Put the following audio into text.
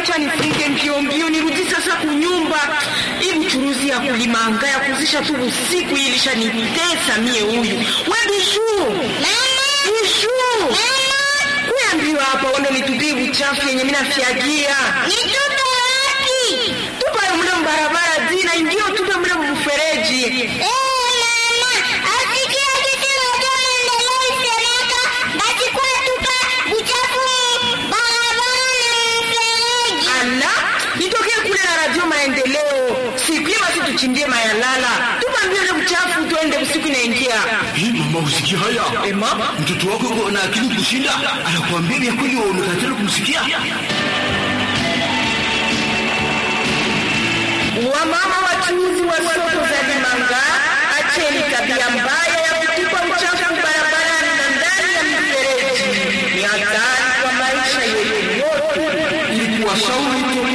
acha nifunge mbio mbio nirudi sasa kunyumba. Hii mchuruzi ya kulimanga ya kuzisha tu usiku hii ilishanitesa mie huyu. We Bijuu. Bijuu. Kuya mbio hapa uende nitupie uchafu yenye mimi nafyagia. Nitupe wapi? Tupa mle mbarabara zina ingio tupe mle mfereji. Eh, mama, asikia kitu moja maendeleo isemeka, basi kwa tupa uchafu barabara na mfereji. Ala, nitokee kule na radio maendeleo. Siku hiyo basi tuchimbie mayalala. Tupa mbio ile uchafu tuende usiku inaingia. Hii mama, usikia haya? Eh, mama. Mtoto wako yuko na akili kushinda, anakuambia vya kweli, wewe unakatala kumsikia. Wamama wachuuzi wa soko za Limanga, acheni tabia mbaya ya kutupa uchafu barabarani na ndani ya mifereji. Ni hatari kwa maisha yetu yote. Ili kuwashauri